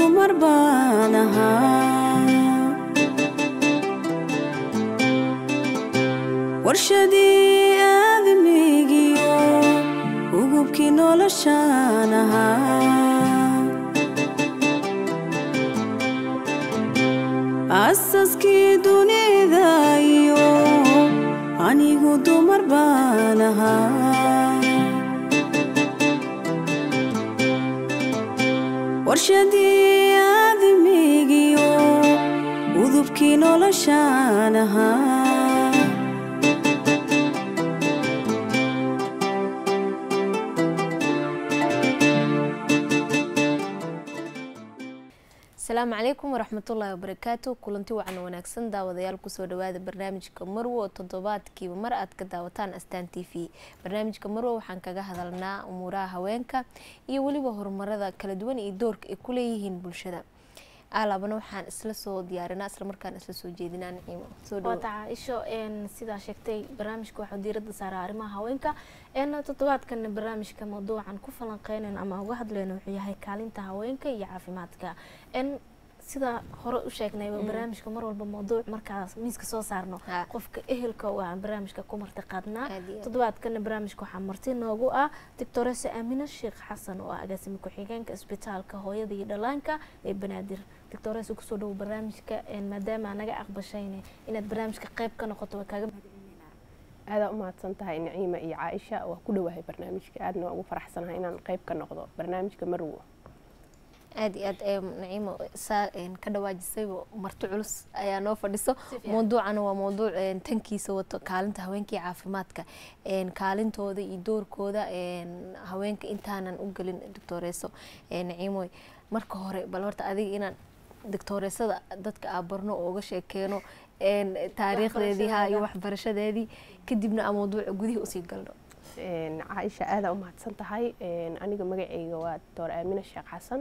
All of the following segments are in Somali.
dumar baan ahaa warshadii aadamigiyo ugubkii noloshaan ahaa asaskii dunida iyo anigu dumar baan ahaa warshadii aadamigiyo udubkii noloshaan ahaa asalaamu calaykum waraxmatullaahi wabarakaatu kulanti wacan wanaagsan daawadayaal kusoo dhawaada barnaamijka marwo oo toddobaadkiiba mar aad ka daawataan astaan t v barnaamijka marwo waxaan kaga hadalnaa umuuraha haweenka iyo weliba horumarada kala duwan iyo doorka ay ku leeyihiin bulshada alaabana waxaan isla soo diyaarinaa isla markaan isla soo jeedinaa naciimo soo dhawo waata caaisho sidaa sheegtay barnaamijka waxaa diirada saaraa arrimaha haweenka toddobaadkan barnaamijka mawduucan ku falanqeynayno ama uga hadlayno wuxuu yahay kaalinta haweenka iyo caafimaadka sida hore u sheegnayba barnaamijka mar walba mawduuc markaas miiska soo saarno Ha. qofka ehelka u aan barnaamijka ku marti qaadnaa Aad iyo aad. toddobaadkana barnaamijka waxaa marti noogu ah doctoresa aamina sheekh xasan oo ah agaasime ku-xigeenka isbitaalka hooyada iyo dhalaanka ee banaadir doctoresa kusoo dhowo barnaamijka maadaama naga aqbashayne inaad barnaamijka qayb ka noqoto waa kaaga mahadcelinayna aadaa u mahadsan tahay naciima iyo caaisha waa ku dhowahay barnaamijka aadna waa ugu faraxsanahay inaan qayb ka noqdo barnaamijka marwo aada iyo aad ee naciimo saa een, ka dhawaajisayba marti culus ayaa noo fadhiso fiican. mawduucana waa mawduuc een, tankiisa wato kaalinta haweenka iyo caafimaadka een, kaalintooda iyo doorkooda een, haweenka intaanan u gelin doctoreeso een, naciimoy marka hore bal horta adiga inaan doctoreesada dadka aa barno oo uga sheekeeno een, taariikhdeedii ha iyo waxbarashadeedii kadibna aan mawduuca gudihii usii galno Een, caaisha aadaa u mahadsan tahay Een, aniga magacayga waa doctor aamina sheekh xasan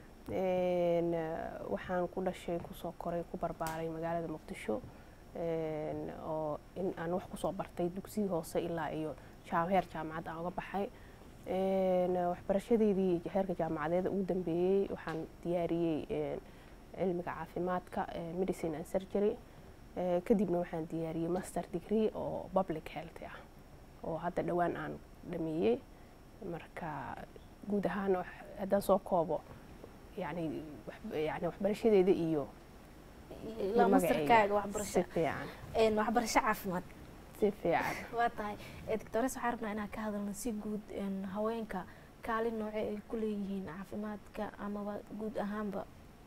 Een, eh, waxaan ku dhashay kusoo koray ku barbaaray magaalada muqdisho Een, oo in aan wax kusoo bartay dugsigii hoose ilaa iyo jaa- heer jaamacad aan uga baxay Een, waxbarashadeydii heerka jaamacadeed ugu dambeeyey waxaan diyaariyey een, cilmiga caafimaadka eh, medicine and surgery Eh, kadibna waxaan diyaariyey master degree oo public health ah oo hadda dhowaan aan dhameeyey marka guud ahaan wax- haddaan soo koobo yani wax- yani waxbarashadeeda iyo la iyo masterkaaga magacayga waxbarasho si fiican een, waxbarasho caafimaad si fiican waa tahay doctores waxaan rabnaa inaan ka hadalno si guud een, haweenka kaalin nooce ay ku leeyihiin caafimaadka amaba guud ahaanba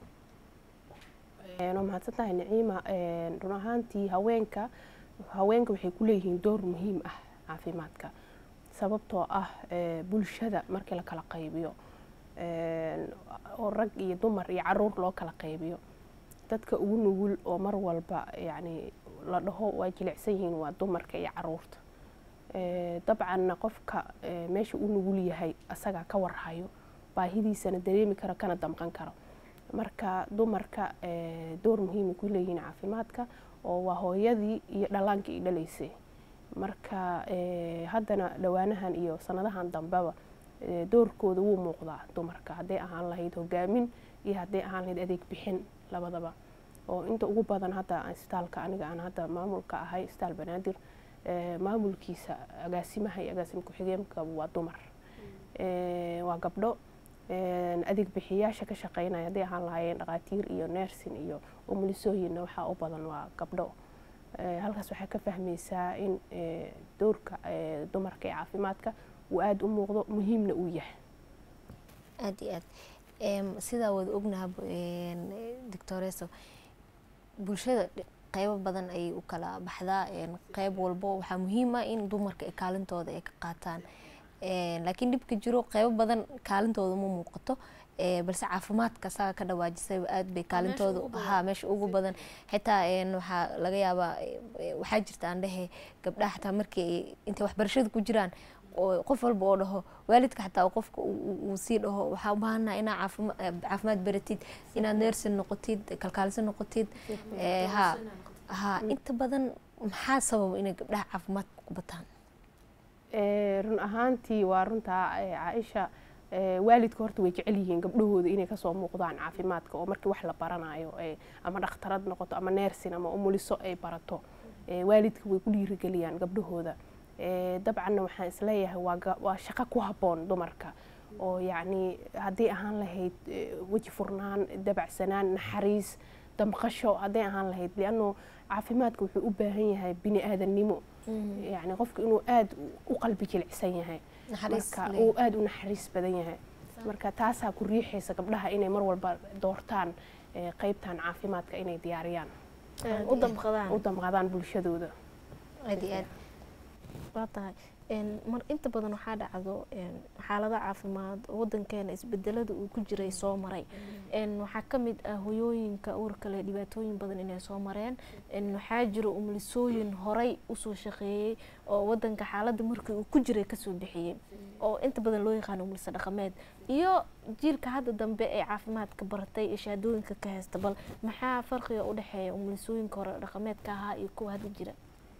Een, waa mahadsan tahay naciima Een, run ahaantii haweenka haweenka waxay ku leeyihiin door muhiim ah caafimaadka sababtoo ah eh, bulshada markii la kala qaybiyo een, oo rag iyo dumar iyo caruur loo kala qaybiyo dadka ugu nugul oo mar walba yani la dhaho waa jilicsan yihiin waa dumarka iyo caruurta Eh, dabcanna qofka eh, meesha u nugul yahay asagaa ka warhayo baahidiisana dareemi karo kana damqan karo marka dumarka eh, door muhiima ku leeyihiin caafimaadka oo waa hooyadii iyo dhallaankii i dhalaysay marka eh, haddana dhowaanahan iyo sanadahan dambeba eh, doorkooda wuu muuqdaa dumarka hadday ahaan lahayd hogaamin iyo hadday ahaan lahayd adeeg bixin labadaba oo inta ugu badan hadda isbitaalka aniga aan hadda maamulka ahay isbitaal banaadir eh, maamulkiisa agaasimaha iyo agaasim ku-xigeenka waa dumar Eh, waa gabdho Een, adeeg bixiyaasha ka shaqeynaya hadday ahaan lahaayeen dhaqaatiir iyo neersin iyo umulisooyinna waxaa u badan waa gabdho Eh, halkaas waxaa ka fahmaysaa in eh, doorka eh, dumarka ee caafimaadka uu aada u muuqdo muhiimna uu yahay aada iyo aad Em, sidaa wada ognaha doctoreso bulshada dhi- qeybo badan ayay u kala baxdaa Een, qeyb walbo waxaa muhiim ah in dumarka ay kaalintooda ay ka qaataan Een, laakiin dhibka jiro qeybo badan kaalintooda ma muuqato Ee, balse caafimaadka saga ka dhawaajisayba aad bay kaalintooda ugu badan. ha meesha ugu badan xitaa een, waxaa laga yaabaa e, waxaa jirta aan dhehe gabdhaha xataa markii ay intay waxbarashada ku jiraan oo qof walba oo dhaho waalidka xataa qofka uu- uu uu sii dhaho waxaa u baahanaa inaa caafima- eh, caafimaad baratid inaad neersin noqotid kalkaalisa noqotid Eh, ha ha inta badan maxaa sababa inay gabdhaha caafimaadka ku bataan Eh, run ahaantii waa runtaa eh, caaisha Eh, waalidka horta way jecel yihiin gabdhahooda inay kasoo muuqdaan caafimaadka oo markii wax la baranayo eh, ama dhakhtarad noqoto ama neersin ama umuliso ay barato Eh, waalidka way ku dhiirigeliyaan gabdhahooda Eh, dabcanna waxaan isleeyahay waa ga- waa shaqo ku habboon dumarka oo yacni haddii ahaan lahayd eh, weji furnaan dabacsanaan naxariis damqasho hadday ahaan lahayd lianno caafimaadka wuxuu u baahan yahay bini aadannimo yacni qofka inuu aada u qalbi jilicsan yahay naxariis marka leeyahay. uu aada u naxariis badan yahay marka taasaa ku riixaysa gabdhaha inay mar walba doortaan eh, qeybtan caafimaadka inay diyaariyaan Een, u damqadaan u damqadaan bulshadooda aad iyo aad waa tahay Een, mar inta badan waxaa dhacdo een, xaalado caafimaad wadankeena isbedelada uu ku jiray soo maray Een, waxaa ka mid ah hoyooyinka uurka leh dhibaatooyin badan inay soo mareen Een, waxaa jiro umulisooyin horay usoo shaqeeyey oo wadanka xaaladda markii uu ku jiray kasoo bixiyey oo inta badan loo yaqaano umulisa dhaqameed iyo jiilka hadda dambe ee caafimaadka baratay ee shahaadooyinka ka haysta bal maxaa farqiga u dhexeeya umulisooyinka hore dhaqameedka ahaa iyo kuwa hadda jira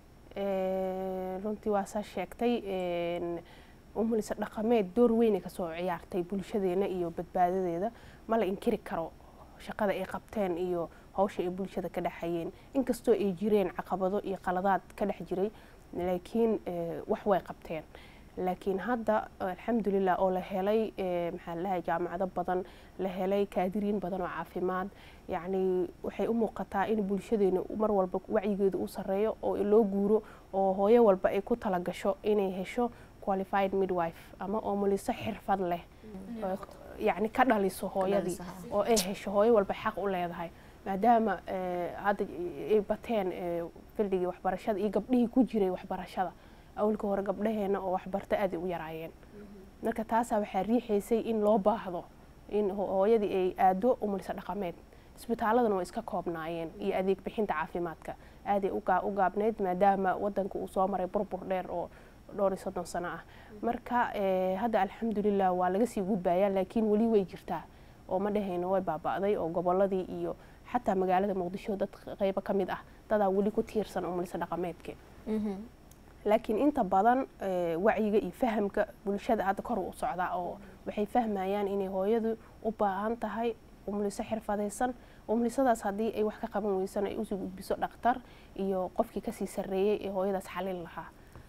Eh, runtii waa saa sheegtay een, umulisa dhaqameed door weyn ay kasoo ciyaartay bulshadeena iyo badbaadadeeda ma la inkiri karo shaqada ay qabteen iyo hawsha ay bulshada ka dhexayeen inkastoo ay jireen caqabado iyo qaladaad ka dhex jiray laakiin eh, wax way qabteen laakiin hadda alxamdulilah oo la helay eh, maxaa lalahay jaamacado badan la helay kaadiriin badan oo caafimaad yacni waxay u muuqataa in bulshadeena mar walba wacyigeedu u sareeyo oo loo guuro oo hooyo walba ay ku talagasho inay hesho qualified midwife ama oomuliso xirfad leh oo yacni ka dhaliso hooyadii dhaliso, oo ay hesho hooyo walba xaq u leedahay maadaama eh, hadda ay bateen eh, fildigii waxbarashada iyo gabdhihii ku jiray waxbarashada awalka hore gabdhaheena oo waxbarta aad ay u yaraayeen marka taasaa waxaa riixaysay in loo baahdo in ho- hooyadii ay aado umulisa dhaqameed isbitaaladana waa iska koobnaayeen iyo adeeg bixinta caafimaadka aaday u gaa- u gaabneyd maadaama wadanka uu soo maray burbur dheer oo dhowr iyo soddon sano ah marka eh, hadda alxamdulilah waa laga sii gudbayaa laakiin weli way jirtaa oo ma dhahayno way baaba'day oo goboladii iyo xataa magaalada muqdisho dad qeybo ka mid ah dadaa weli ku tiirsan umulisa dhaqameedka laakiin inta badan eh, wacyiga iyo fahamka bulshada hadda kor u socdaa oo waxay fahmayaan inay hooyadu u baahan tahay umuliso xirfadaysan umulisadaas haddii ay wax ka qaban weysana ay usii gudbiso dhaktar iyo qofkii kasii sarreeyey ee hooyadaas xalin lahaa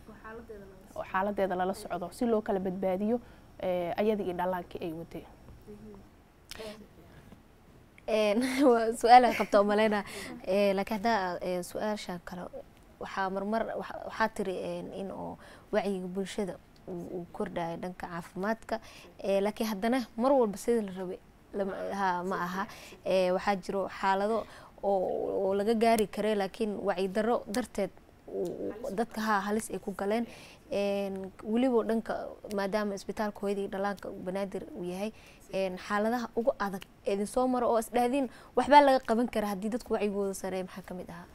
oo xaaladeeda lala socdo si loo kala badbaadiyo eh, ayada iyo dhallaankii ay waday Een, waa su-aal aan qabta umaleyna laakiin haddaa ee, su-aashan kale waxaa marmar waxa- waxaa tiri een, in oo wacyiga bulshada uu uu kordhayo dhanka caafimaadka ee, laakiin haddana mar walba sida la rabay lama- ha ma aha Ee, waxaa jiro xaalado oo oo laga gaari kare laakiin wacyi darro darteed uu- uu- dadka ha halis ay ku galeen Een, weliba dhanka maadaama isbitaalka hooyada iyo dhallaanka banaadir uu yahay een, xaaladaha ugu adag ee idin soo maro oo isdhahdin waxbaa laga qaban kara haddii dadku wacyigooda sareeya maxaa ka mid ahaa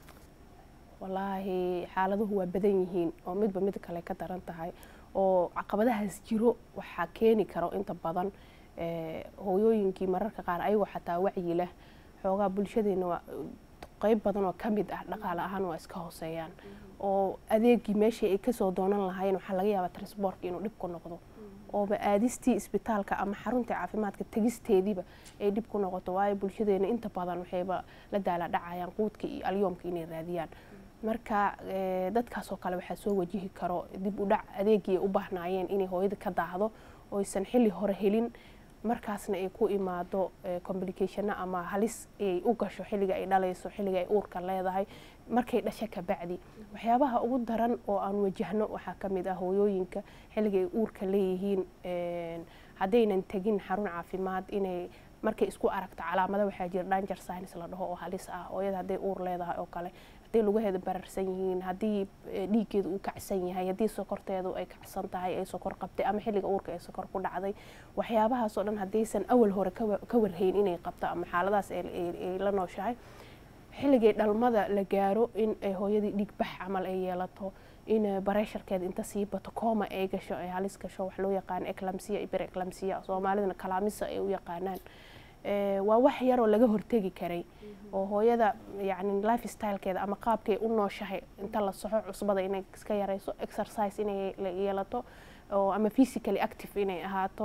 wallaahi xaaladuhu waa badan yihiin oo midba mid kale ka daran tahay oo caqabadahaas jiro waxaa keeni karo inta badan eh, hooyooyinkii mararka qaar ayagoo xataa wacyi leh xoogaa bulshadeena waa qeyb badan oo ka mid ah dhaqaale ahaan waa iska hooseeyaan oo adeegii meeshii ay kasoo doonan lahaayeen waxaa laga yaabaa transbortka inuu dhib ku noqdo ooba aadistii isbitaalka ama xarunta caafimaadka tegisteediiba ay dhib ku noqoto waayo bulshadeena inta badan waxayba la daala dhacayaan quudka iyo alyoomka inay raadiyaan marka eh, dadkaasoo kale waxaa soo wajihi karo dib u dhac adeegii ay u baahnaayeen inay hooyada ka daahdo oysan xilli hore helin markaasna ay ku imaado eh, complicationo ama halis ay u gasho xilliga ay dhalayso xilliga ay uurka leedahay markay dhasho kabacdi waxyaabaha ugu daran oo aan wajahno waxaa ka mid ah hooyooyinka xilliga ay uurka leeyihiin een, haddaynan tegin xarun caafimaad inay markay isku aragto calaamado waxaa jira danger signs la dhaho oo halis ah hooyada hadday uur leedahay oo kale hadday lugaheeda bararsan yihiin haddii eh, dhiiggeeda uu kacsan yahay haddii sokorteedu ay kacsan tahay ay sokor qabtay ama xilliga uurka ay sokor ku dhacday waxyaabahaasoo dhan haddaysan awal hore ka wa- ka warhayn inay qabto ama xaaladaas ay- ay ay la nooshahay xilligay dhalmada la gaaro in ay hooyadii dhiig bax camal ay yeelato in eh, bareesharkeeda inta sii bato kooma ay gasho ay halis gasho wax loo yaqaan eclamsiya iyo bereclamsiya soomaalidana kalaamisa ay u yaqaanaan Eh, waa wax yaroo laga hortegi karay oo hooyada yacni life stylekeeda ama qaabkay u nooshahay inta la soxo cusbada inay iska yarayso exercise inay la- yeelato oo ama physically active inay ahaato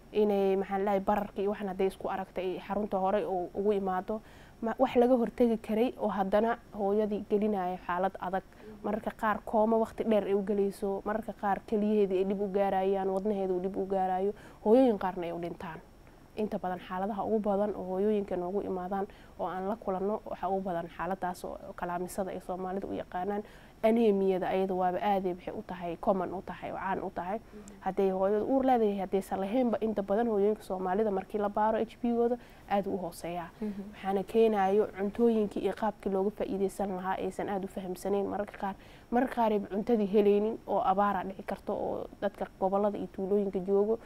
inay maxaa lahay bararka iyo waxan hadday isku aragta ay xarunta hore u- ugu imaado ma- wax laga hortegi karay oo haddana hooyadii gelinaya xaalad adag mararka qaar kooma waqti dheer ay u gelayso mararka qaar keliyaheedii ay dhib u gaarayaan wadnaheeda uu dhib u gaarayo hooyooyin qaarna ay u dhintaan inta badan xaaladaha ugu badan oo hooyooyinka noogu imaadaan oo aan la kulanno waxaa ugu badan xaaladaas oo kalaamisada ay soomaalida u yaqaanaan anemiyada ayada waaba aaday waxay u tahay common u tahay oo caan u tahay hadday hooyada uur leedahay haddaysan lahaynba inta badan hooyooyinka soomaalida markii la baaro h b gooda aada u hooseeyaa waxaana keenayo cuntooyinkii iyo qaabkii looga faa'iideysan lahaa aysan aada u fahamsanayn mararka qaar mararka qaar ayba cuntadii helaynin oo abaara dhici karto oo dadka gobolada iyo tuulooyinka joogo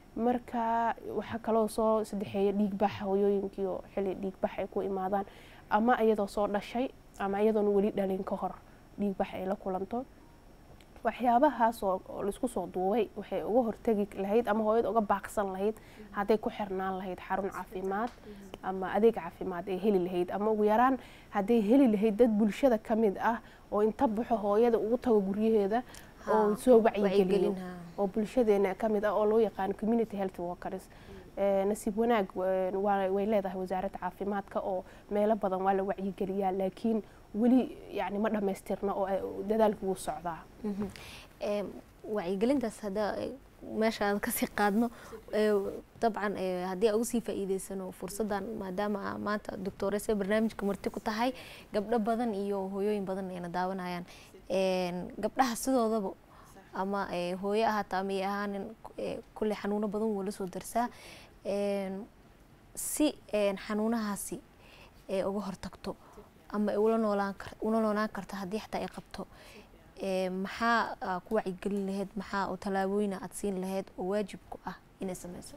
marka waxaa kaloo soo saddexeeya dhiigbaxa hooyooyinkii oo xilli dhiigbax ay ku imaadaan ama iyadoo soo dhashay ama iyadoona weli dhalin ka hor dhiigbax ay la kulanto waxyaabahaas oo oo laisku soo duubay waxay uga hortegi lahayd ama hooyada uga baaqsan lahayd hadday ku xirnaan lahayd xarun caafimaad ama adeeg caafimaad ay heli lahayd ama ugu yaraan hadday heli lahayd dad bulshada ka mid ah oo inta baxo hooyada ugu tago guryaheeda oo soo wacyigeliyo wacyigelin, ha. oo bulshadeena ka mid ah oo loo yaqaano community health workers Eh, nasiib wanaag eh, waa- way leedahay wasaaradda caafimaadka oo meelo badan waa la wacyigeliyaa laakiin weli yani ma dhammaystirna oo ay- dadaalku wuu socdaa Mhm. Em, wacyigelintaas hadda eh, meesha aan kasii qaadno eh, dabcan eh, haddii aan uga sii faa'iideysano fursaddan maadaama aa maanta doctorese barnaamijka marti ku tahay gabdho badan iyo hooyooyin badan ayna daawanayaan En, gabdhaha sidoodaba ama eh, hooyo ahaata ama ay ahaanin eh, kulley xanuuno badan wuu la soo darsaa En, si en, xanuunahaasi ay uga hortagto ama ay ula noolaan kar ula noolaan karto haddii xataa ay qabto ee, maxaa aa ku wacyigelin lahayd maxaa oo tallaabooyina aad siin lahayd oo waajib ku ah inay sameyso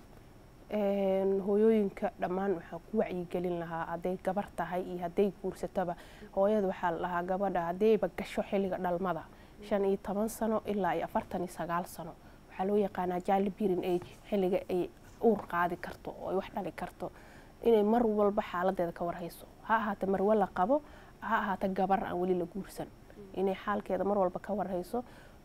Een, hooyooyinka dhammaan waxaa ku wacyigelin lahaa hadday gabar tahay iyo hadday guursataba hooyada waxaa la lahaa gabadha haddayba gasho xilliga dhalmada shan iyo toban sano ilaa iyo afartan iyo sagaal sano waxaa loo yaqaanaa jali birin age xilliga ay uur qaadi karto oo ay wax dhali karto inay mar walba xaaladeeda ka warhayso ha ahaata marwe la qabo ha ahaata gabar aan weli la guursan inay xaalkeeda mar walba ka warhayso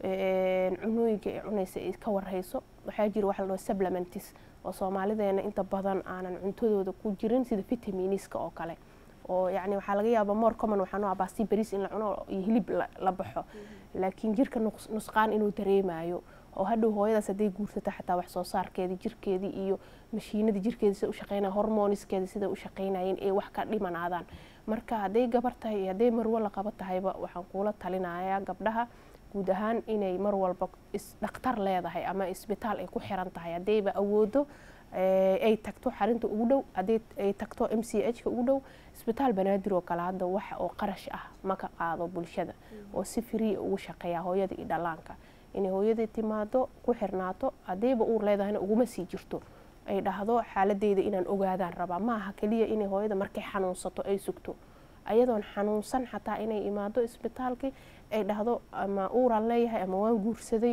Een, cunooyinka ay cunaysa ay ka warhayso waxaa jira waxa la dhaho supplementis oo soomaalideena inta badan aanan cuntadooda ku jirin sida vitaminiska oo kale oo yacni waxaa laga yaabaa more common waxaa noo baasti bariis in la cuno iyo hilib la- la baxo laakiin jirka nuqs- nusqaan inuu dareemayo oo hadhow hooyadaas hadday guursato xataa wax soo saarkeedii jirkeedii iyo mashiinadii jirkeeda sida u shaqeynaya hormoniskeeda sida u shaqeynayeen ay wax ka dhimanaadaan marka hadday gabar tahay iyo hadday marwo la qabo tahayba waxaan kuula talinayaa gabdhaha guud ahaan inay mar walba is dhakhtar leedahay ama isbitaal ay ku xiran tahay haddayba awoodo eh, ay tagto xarinta ugu dhow hadday ay tagto m c h ka ugu dhow isbitaal banaadir oo kale hadda wax oo qarash ah ma ka qaado bulshada oo si free ugu shaqeeya hooyada iyo dhallaanka inay hooyadii timaado ku xirnaato haddayba uur leedahayna uguma sii jirto ay dhahdo xaaladeyda inaan ogaadaan rabaa maaha keliya inay hooyada markay xanuunsato ay sugto ayadoon xanuunsan xataa inay imaado isbitaalkii ay dhahdo ama uuraan leeyahay ama waan guursaday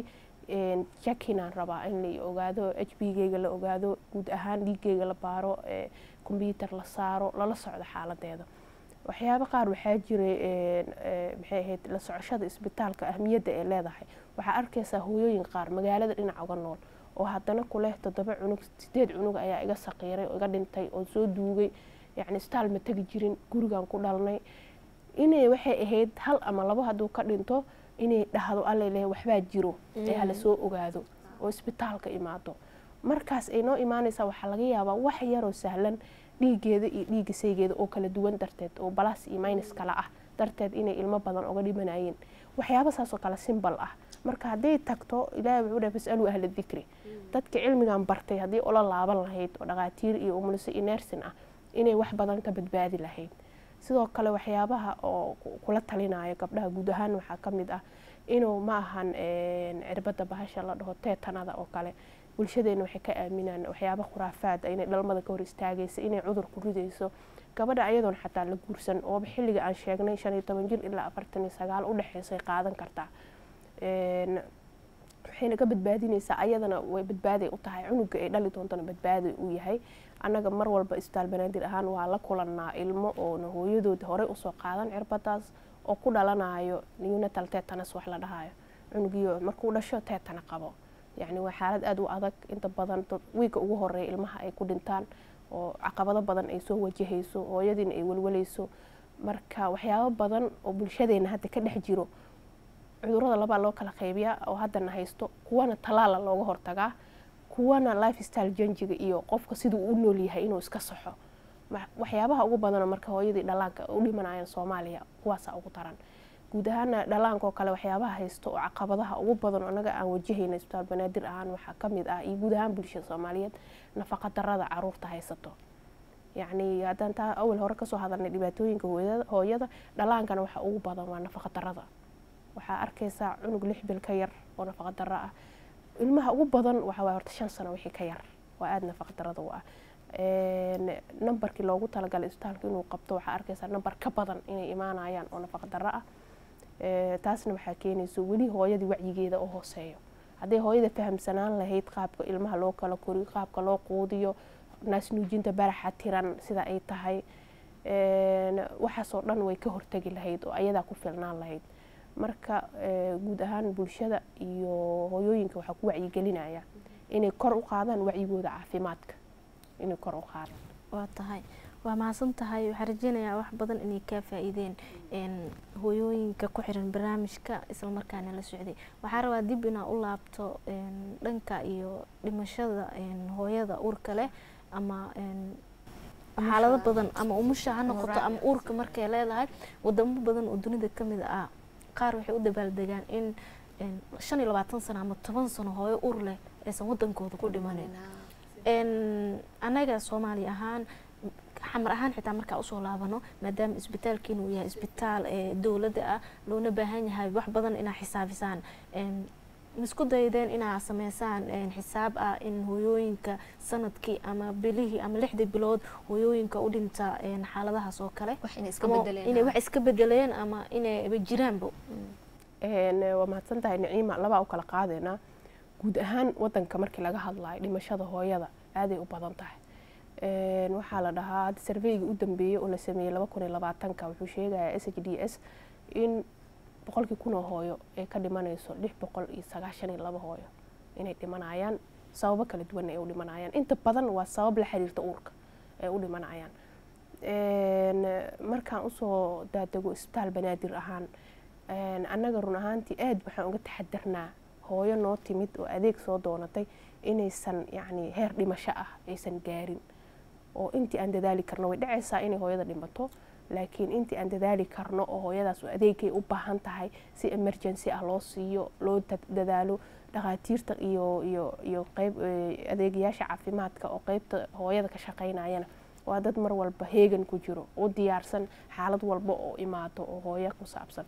jakinaan rabaa in la ogaado h b geyga la ogaado guud ahaan dhiiggeyga la baaro combyuter la saaro lala socdo xaaladeeda waxyaabo qaar waxaa jiray maxay ahayd la socoshada isbitaalka ahmiyadda ay leedahay waxaa arkaysaa hooyooyin qaar magaalada dhinac uga nool oo haddana kuleh toddoba cunug sideed cunug ayaa iga saqiiray oo iga dhintay oo soo duugay yacni isbitaal ma tegi jirin gurigan ku dhalnay inay waxay ahayd hal ama labo hadduu ka dhinto inay dhahdo alla leeyahay waxbaa jiro ee hala soo ogaado oo isbitaalka imaado markaas ay noo imaanaysaa waxaa laga yaabaa wax yaroo sahlan dhiigeeda iyo dhiigga saygeeda oo kala duwan darteed oo balas iyo minus kala ah darteed inay ilmo badan oga dhimanayeen waxyaaba saasoo kale simbal ah marka hadday tagto ilaahay wuxuu dhahay fasaluu ahla dikri dadka cilmigan bartay haddii ula laaban lahayd oo dhaqaatiir iyo umuliso iyo nersin ah inay wax badan ka badbaadi lahayd sidoo kale waxyaabaha oo kula talinayo gabdhaha guud ahaan waxaa ka mid ah inuu ma ahan cirbada bahasha la dhaho teetanada oo kale bulshadeena waxay ka aaminaan waxyaaba khuraafaad inay dhalmada ka hor istaagaysa inay cudur ku ridayso gabadha ayadoon xataa la guursan ooba xilliga aan sheegnay shan iyo toban jir ilaa afartan iyo sagaal u dhexeysay qaadan kartaa waxayna ka badbaadinaysaa ayadana way badbaaday u tahay cunuga ay dhali doontana badbaaday u yahay annaga mar walba isbitaal banaadir ahaan waa la kulannaa ilmo oona hooyadood horey usoo qaadan cirbadaas oo ku dhalanayo neonatal tetanus wax la dhahayo cunugiyo markuu dhasho teetana qabo yacni waa xaalad aada u adag inta badan wiigga ugu horeeya ilmaha ay ku dhintaan oo caqabado badan ay soo wajahayso hooyadiina ay walwalayso marka waxyaabo badan oo bulshadeena hadda ka dhex jiro cudurada labaa loo kala qaybiyaa oo haddana haysto kuwana talaala looga hortagaa kuwana life style janjiga iyo qofka siduu u nool yahay inuu iska saxo waxyaabaha ugu badanoo marka hooyadii dhalaanka u dhimanayaan soomaaliya kuwaasaa ugu daran guud ahaana dhalaankaoo kale waxyaabaha haysto oo caqabadaha ugu badan oo anaga aan wajahayna isbitaal banaadir ahaan waxaa kamid ah iyo guud ahaan bulshada soomaaliyeed nafaqa darada caruurta haysato yacni haddaan taa awal hore kasoo hadalnay dhibaatooyinka hooyada dhalaankana waxa ugu badan waa nafaqa darada waxaa arkaysaa cunug lix bil ka yar oo nafaqa daro ah ilmaha ugu badan waxaa waay horta shan sano wixii ka yar waa aada nafaqa darada u ah nambarkii loogu talagalay isbitaalka inuu qabto waxaa arkaysaa nambar ka badan inay imaanayaan oo nafaqa daro ah taasna waxaa keenayso weli hooyadii wacyigeeda oo hooseeyo hadday hooyada fahamsanaan lahayd qaabka ilmaha loo kala koriyo qaabka loo quudiyo naasnuujinta baraxa tiran sida ay tahay waxaasoo dhan way ka hortegi lahayd oo ayadaa ku filnaan lahayd marka guud ahaan bulshada iyo hooyooyinka waxaa ku wacyigelinaya inay kor u qaadaan wacyigooda caafimaadka inay kor u qaadaan waa tahay waa mahadsan tahay waxaan rajeynayaa wax badan inay kaa faa-iideen hooyooyinka ku xiran barnaamijka islamarkaana la socday waxaa rabaa dib inaa u laabto dhanka iyo dhimashada hooyada uurka leh ama xaalado badan ama umusha ha noqoto ama uurka markay leedahay wadamo badan oo dunida kamid ah qaar waxay u dabaaldegaan in shan iyo labaatan sano ama toban sano hooyo uur leh aysan wadankooda ku dhimanin anaga soomaali ahaan xamar ahaan xitaa markaa usoo laabano maadaama isbitaalkiina uu yahay isbitaal dowladda ah loona baahan yahay wax badan inaa xisaabisaan misku daydeen inaa sameysaan xisaab ah in hooyooyinka sanadkii ama bilihii ama lixdii bilood hooyooyinka u dhinta xaaladahaas oo kale inay wax iska bedeleen ama inayba jiraanba waa mahadsan tahay naciima labaa u kala qaadeynaa guud ahaan wadanka markii laga hadlayo dhimashada hooyada aaday u badan tahay waxaa la dhahaa hadda sarveyga u dambeeyey oo la sameeyey laba kun iyo labaatanka wuxuu sheegayaa s h d s in boqolkii kunoo hooyo ay ka dhimanayso lix boqol iyo sagaashan iyo laba hooyo inay dhimanayaan sababo kala duwan ay u dhimanayaan inta badan waa sabab la xiriirta uurka ay u dhimanayaan markaan usoo daadego isbitaal banaadir ahaan annaga run ahaantii aad waxaan uga taxadarnaa hooyo noo timid oo adeeg soo doonatay inaysan yacni heer dhimasho ah aysan gaarin oo intii aan dadaali karno way dhacaysaa inay hooyada dhimato laakiin intii aan dadaali karno oo hooyadaas adeegay u baahan tahay si emergency ah loo siiyo loo dadaalo dhakhaatiirta iyo iyo iyo qeyb adeegayaasha caafimaadka oo qeybta hooyada ka shaqeynayana waa dad mar walba heegan ku jiro u diyaarsan xaalad walba oo imaado oo hooyo ku saabsan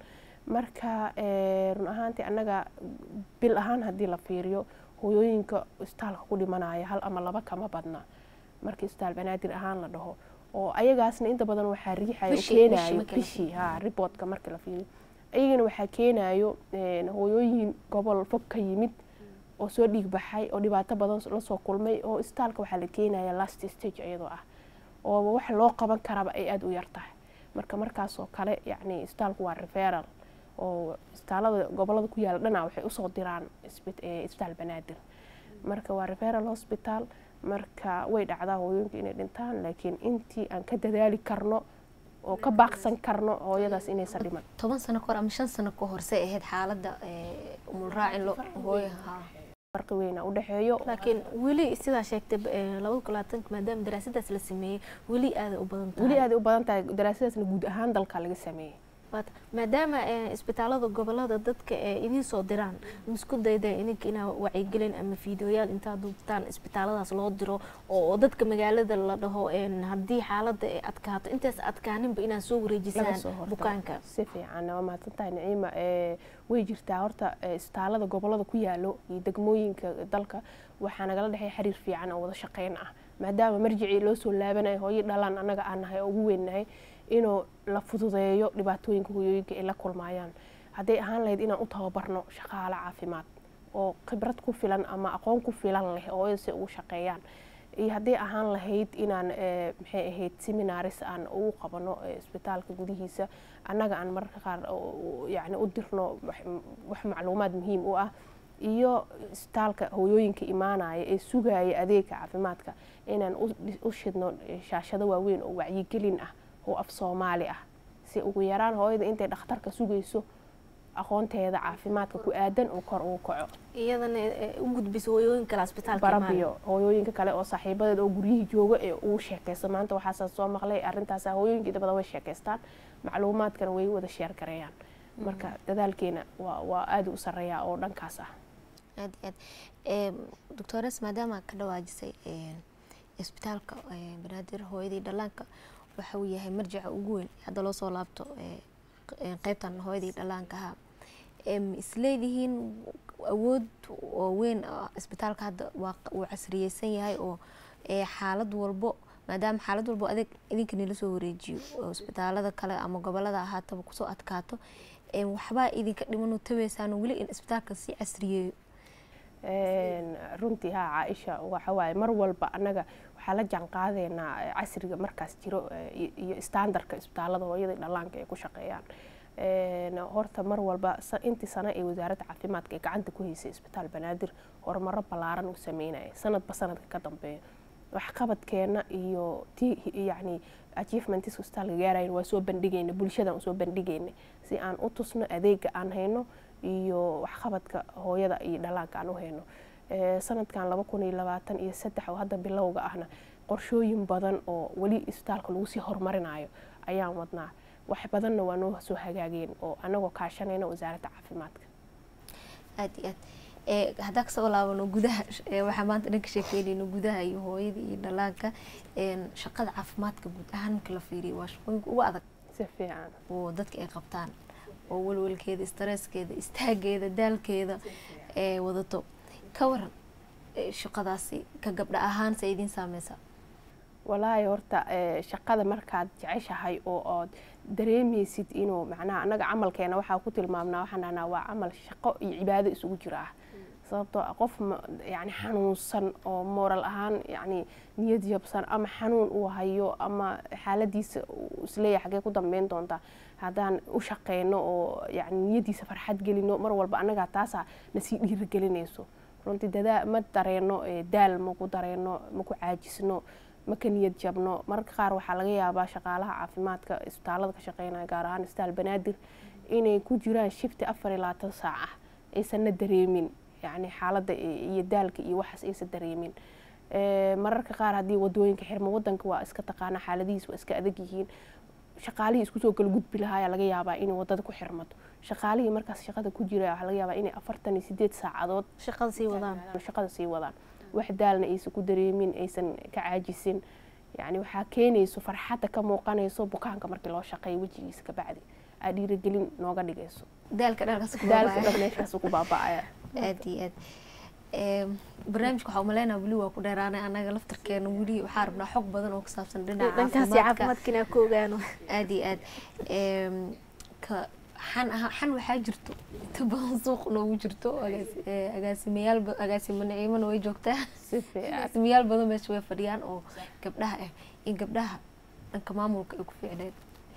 marka run ahaantii annaga bil ahaan haddii la fiiriyo hooyooyinka isbitaalka ku dhimanaya hal ama laba kama badna markii isbitaal banaadir ahaan la dhaho oo ayagaasna inta badan waxaa riixayo oo keenayo bishii ha riboodka markii la fiiriyo ayagana waxaa keenayo hooyooyin gobol fog ka yimid oo soo dhiig baxay oo dhibaato badan lasoo kulmay oo isbitaalka waxaa la keenaya last stage iyadoo ah oo wax loo qaban karaba ay aada u yar tahay marka markaasoo kale yacni isbitaalku waa referal oo isbitaalada gobolada ku yaala dhana waxay usoo diraan isbitaal banaadir marka waa referal hospital marka way dhacdaa hooyooyinka inay dhintaan laakiin intii aan ka dadaali karno oo ka baaqsan karno hooyadaas inaysan dhiman toban sano kahor ama shan sano ka hor say ahayd xaaladda umulraaci hooyaha farqi weyna u dhexeeyo laakiin weli sidaa sheegtay labada kun labaatanka maadaama daraasadaas la sameeyey weli aaday u badan tahay weli aaday u badan tahay daraasadaasna guud ahaan dalka laga sameeyey maadaama isbitaalada gobolada dadka ee idiin soo diraan misku dayda ininka inaa wacyigelin ama fiideoyaal intaa duubtaan isbitaaladaas loo diro oo dadka magaalada la dhaho haddii xaalada ay adkaato intaas adkaaninba inaa soo wareejisaan bukaanka si fiican waa mahadsan tahay naciima way jirtaa horta isbitaalada gobolada ku yaalo iyo degmooyinka dalka waxaa nagala dhexey xiriir fiican oo wada shaqeyn ah maadaama marjicii loo soo laabanayo hooyo dhalaan annaga aan nahay oo ugu weynnahay inuu la fududeeyo dhibaatooyinka hooyooyinka ay la kulmayaan hadday ahaan lahayd inaan u tababarno shaqaale caafimaad oo khibrad ku filan ama aqoon ku filan leh oo si ugu shaqeeyaan iyo hadday ahaan lahayd inaan maxay ahayd seminaris aan ugu qabano isbitaalka gudihiisa annaga aan mararka qaar yani u dirno wax macluumaad muhiim u ah iyo isbitaalka hooyooyinka imaanaya ee sugaya adeega caafimaadka inaan u shidno shaashado waaweyn oo wacyigelin ah oo af soomaali ah si ugu yaraan hooyada intay dhakhtarka sugayso aqoonteeda caafimaadka ku aadan oo kor ugu kaco iyadana u gudbiso hooyooyin kale asbitaalka barabiyo hooyooyinka kale oo saaxiibadeed oo guryihii jooga ee ugu sheekaysa maanta waxaasa soo maqlay arrintaasa hooyooyinka inta badan way sheekaystaan macluumaadkana way wada sheer gareeyaan marka dadaalkeena waa waa aada u sareeyaa oo dhankaas ah aad iyo aad doctores maadaama ka dhawaajisay isbitaalka banaadir hooyadii dhallaanka waxa uu yahay marjaca ugu weyn hadda loo soo laabto qeybtan hooyadii dhallaanka ahaa isleedihiin awood oo weyn isbitaalka hadda waa uu casriyeysan yahay oo xaalad walbo maadaama xaalad walbo adeeg idinka nila soo wareejiyo oo isbitaalada kale ama gobolada ahaataba kusoo adkaato waxbaa idinka dhiman tabeysaan weli in isbitaalka si casriyeeyo runtii haa caaisha waxawaaye mar walba annaga waxaa la jaan qaadeynaa casriga markaas jiro iyo standardka isbitaalada hooyada dhallaanka ay ku shaqeeyaan horta mar walba intii sano ee wasaaradda caafimaadka ee gacanta ku haysay isbitaal banaadir horumaro ballaaran uu sameynaya sanadba sanadka ka dambeeya waxqabadkeena iyo ti yacni achievementiska isbitaalka gaarayn waa soo bandhigayna bulshadan usoo bandhigayna si aan u tusno adeega aan hayno iyo waxqabadka hooyada iyo dhallaanka aan u hayno sanadkan laba kun iyo labaatan iyo saddex oo hadda bilowga ahna qorshooyin badan oo weli isbitaalka lagu sii horumarinayo ayaan wadnaa wax badanna waa noo soo hagaageen oo anagoo kaashanayna wasaaradda caafimaadka aad iyo aad haddaa kasoo laabano gudaha waxaa maanta dhan ka sheekeynayno gudaha iyo hooyada iyo dhallaanka shaqada caafimaadka guud ahaan marka la fiiriyo waa shaqooyinka ugu adag si fiican oo dadka ay qabtaan oo walwalkeeda stresskeeda istaageeda daalkeeda ee wadato ka waran shaqadaasi ka gabdha ahaan se idiin saameysa walaahi horta shaqada markaad jeceshahay oo ood dareemaysid inuu macnaha annaga camalkeena waxaa ku tilmaamnaa waxaan dhahnaa waa camal shaqo iyo cibaado isugu jira ah sababtoo ah qof yani xanuunsan oo moral ahaan yani niyad yabsan ama xanuun uu hayo ama xaaladiisa isleeyahay xagee ku dambeyn doontaa haddaan u shaqeyno oo yani niyadiisa farxad gelino mar walba annagaa taasaa nasii dhiirigelinayso runtii dadaa ma dareeno daal maku dareeno maku caajisno maka niyad jabno mararka qaar waxaa laga yaabaa shaqaalaha caafimaadka isbitaalada ka shaqeynaya gaar ahaan isbitaal banaadir inay ku jiraan shifti afar iyo labaatan saac ah aysanna dareemin yani xaaladda iyo daalka iyo waxaas aysan dareemin mararka qaar haddii wadooyinka xirmo wadanka waa iska taqaana xaaladihiis waa iska adag yihiin shaqaalihii isku soo kala gudbi lahaaya laga yaabaa inay wadada ku xirmato shaqaalihii markaas shaqada ku jira waxaa laga yaabaa inay afartan iyo sideed saacadood shaqada sii wadaan shaqada sii wadaan wax daalna aysan ku dareemin aysan ka caajisin yani waxaa keenayso farxadda ka muuqanayso bukaanka markii loo shaqeeyo wejigiisa kabacdi aa dhiirigelin nooga dhigayso daalka dhalkaas ku daalka dhan meeshaas ku baaba'aya aad iyo aad barnaamijka waxaa umaleynaa weli waa ku dheeraanay anaga laftarkeena weli waxaa rabnaa xog badan oo ku saabsan dhinaca dhankaasi caafimaadka inaa ku ogaano aad iyo aad ka xan aha xan waxaa jirto inta badan suuq noogu jirto agaasimayaal agaasimo naciimana way joogtaa agaasimayaal badan meesha way fadhiyaan oo gabdhaha ah in gabdhaha dhanka maamulka ay ku fiicneed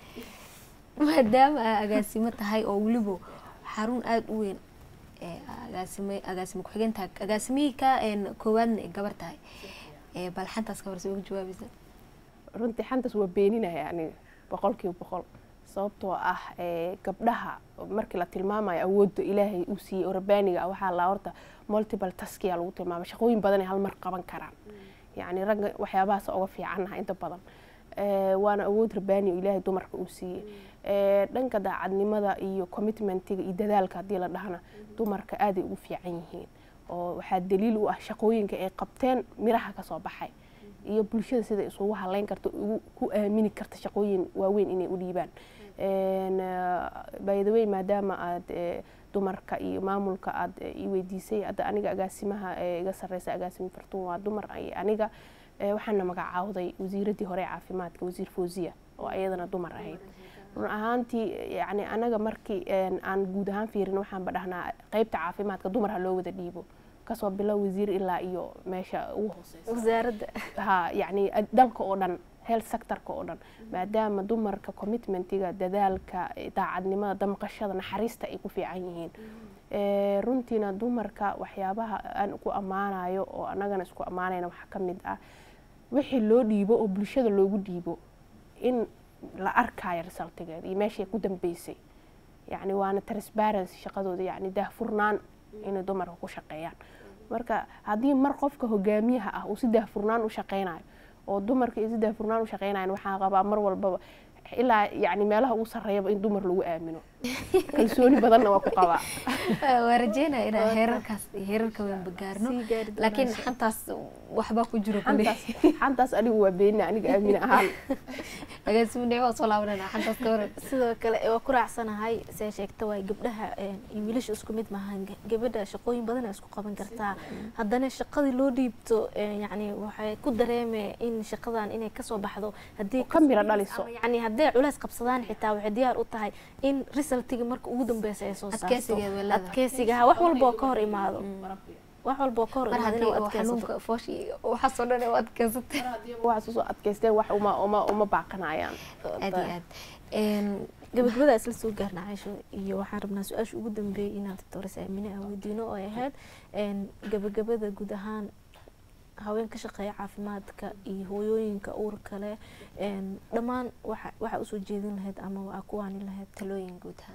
maadaama aa agaasimo tahay oo weliba xarun aada u weyn agaasime agaasimo ku-xigeentaa agaasimihii ka koowaadna ay gabar tahay bal xantaas ka horse uga jawaabaysa runtii xantaas waa beeninaya aniga boqol kiiba boqol sababtoo ah gabdhaha markii la tilmaamayo awoodda ilaahay uu siiyey oo rabbaaniga ah waxaa la horta multiple taskiya lagu tilmaama shaqooyin badan ay hal mar qaban karaan yacni ragga waxyaabahaas uga fiicannaha inta badan waana awood rabbaani oo ilaahay dumarka uu siiyey dhanka daacadnimada iyo commitmentiga iyo dadaalka haddii la dhahna dumarka aaday ugu fiican yihiin oo waxaa daliil u ah shaqooyinka ay qabteen miraha kasoo baxay iyo bulshada sida isugu haleyn karta ku aamini karta shaqooyin waaweyn inay u dhiibaan bydawey maadaama aad dumarka iyo maamulka aad i weydiisay hadda aniga agaasimaha iga sareysa agaasimo fartuun waa dumar aniga waxaana magacaawday wasiiradii hore caafimaadka wasiir fawziya oo ayadana dumar ahayd run ahaantii yani anaga markii aan guud ahaan fiirin waxaanba dhahnaa qeybta caafimaadka dumar ha loo wada dhiibo kasoo bilow wasiir ilaa iyo meesha ugu hooseysa wasaaradda ha yani dalka oo dhan health sectorka oo dhan maadaama dumarka commitmentiga dadaalka daacadnimada damqashada naxariista ay ku fiican yihiin Ee, runtiina dumarka waxyaabaha aan ku ammaanayo oo annagana isku ammaanayna waxaa ka mid ah wixii loo dhiibo oo bulshada loogu dhiibo in la arkayo resultigeeda iyo meeshay ku dambeysay yacni waana transparency shaqadooda yacni daahfurnaan inay dumarka ku shaqeeyaan marka haddii mar qofka hogaamiyaha ah uu si daahfurnaan u shaqeynayo oo dumarka iyo si daahfurnaan u shaqeynayan waxaa qabaa mar walbaba ilaa yacni meelaha ugu sarreeyaba in dumar lagu aamino kalsooni badanna waa ku qabaa waa rajeynaya inaan heerarkaas heerarka weynba gaarno Sii gaari doonaa laakiin insha xantaas waxbaa ku jiro kule xantaas xantaas anigu waa beenina aniga aamin ahaan agaasimu waa soo laabanana xantaas ka waran sidoo kale waa ku raacsanahay see sheegta waay gabdhaha een, iyo wiilasha isku mid maahan Ga- gabadha shaqooyin badan ay isku qaban kartaa haddana shaqadii loo dhiibto een, yacni waxay ku dareemee in shaqadan inay kasoo baxdo haddii ka miro dhaliso. yani hadday culays qabsadaan xitaa waxay diyaar u tahay in resultiga marka ugu dambeysa ay soo saarto Adkeysigeed way leedahay. adkeysiga ha wax walba oo ka hor imaado wax walba oo ka hor mar imaado haddii inay oo adkeysato xanuunka fooshi waxaasoo dhan u adkeysatay waxaas usoo adkeysteen wax uma uma uma baaqanayaan aad iyo aad Een, gabagabada isla soo gaarna caysho iyo waxaan rabnaa su-aasha ugu dambeeyay inaan doctores aamine aan weydiino oo ay ahayd een, gabagabada guud ahaan haween ka shaqeeya caafimaadka iyo hooyooyinka uurka leh een, dhammaan waxa waxaa usoo jeedin lahayd ama waa ku waani lahayd talooyin guud ahaan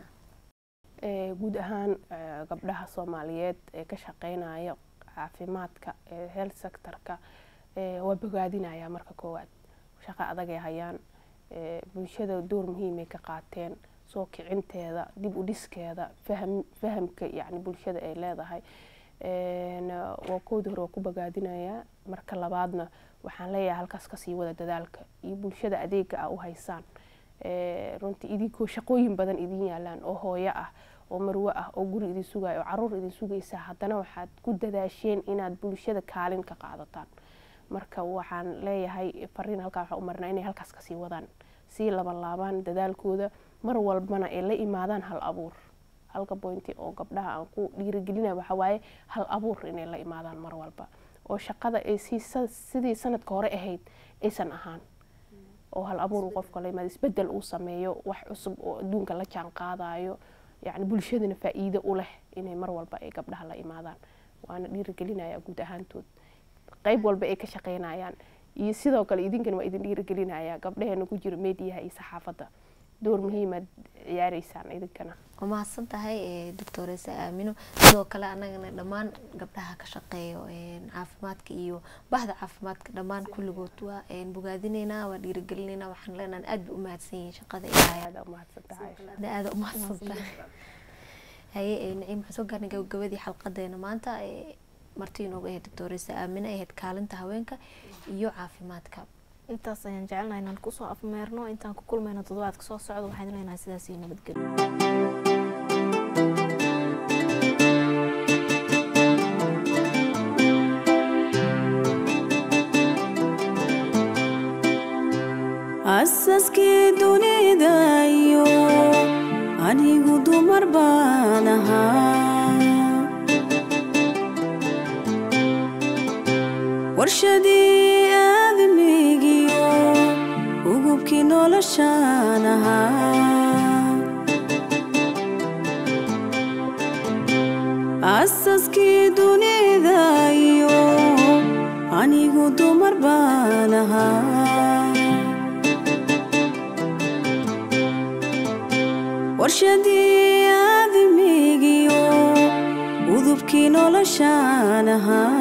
Ee, guud ahaan ee, gabdhaha soomaaliyeed ee ka shaqeynaya caafimaadka ee health sectorka ee, waa bogaadinaya marka koowaad shaqo adag ay hayaan ee, bulshada door muhiimay ka qaateen soo kicinteeda dib u dhiskeeda faham fahamka yacni bulshada ay leedahay Een, waa koodii hore waa ku bogaadinayaa marka labaadna waxaan leeyahay halkaas kasii wada dadaalka iyo bulshada adeega ah u haysaan Ee, runtii idinkoo shaqooyin badan idin yaalaan oo hooyo ah oo marwo ah oo guri idin sugayo oo caruur idin sugaysa haddana waxaad ku dadaasheen inaad bulshada kaalin ka qaadataan marka waxaan leeyahay fariin halkaa waxaan u marnaa inay halkaas kasii wadaan sii labanlaabaan dadaalkooda mar walbana ay la imaadaan hal abuur halka bointi oo gabdhaha aan ku dhiirigelinaya waxaa waaye hal abuur inay la imaadaan mar walba oo shaqada ay sii sa- sidii sanadka hore ahayd aysan ahaan oo hal abuur uu qofka la yimaado isbedel uu sameeyo wax cusub oo adduunka la jaan qaadayo yacni bulshadana faa'iido u leh inay mar walba ay gabdhaha la imaadaan waana dhiirigelinaya guud ahaantood qayb walba ay ka shaqeynayaan iyo sidoo kale idinkana waa idin dhiirigelinaya gabdhaheena ku jiro mediyaha iyo saxaafadda door muhiimaad ciyaareysaan idinkana waa mahadsan tahay ee, doctoresa aamino sidoo kale annagana dhammaan gabdhaha ka shaqeeyo een, caafimaadka iyo bahda caafimaadka dhammaan kulligood waa een, bogaadineynaa waa dhiirigelinaynaa waxaan leenahay aad bay u mahadsan yihiin shaqada ilaahay aada u mahadsantahay aadna aada u mahadsan tahay haye ee, naciim waxaan soo gaarnay gabagabadii xalqadeena maanta ee, marti inooga ahayd doctoresa aamino ay ahayd kaalinta haweenka iyo caafimaadka intaas ayaan jecelnahay inaan kusoo afmeerno intaan ku kulmayno toddobaadka soo socda waxaan leenahay sidaas iyo nabadgelyo asaskii dunida iyo anigu dumar baan ahaa warshadii aadamigiyo ugubkii noloshaan ahaa asaskii dunida iyo anigu dumar baan ahaa warshadii aadamigiyo udubkii noloshaan ahaa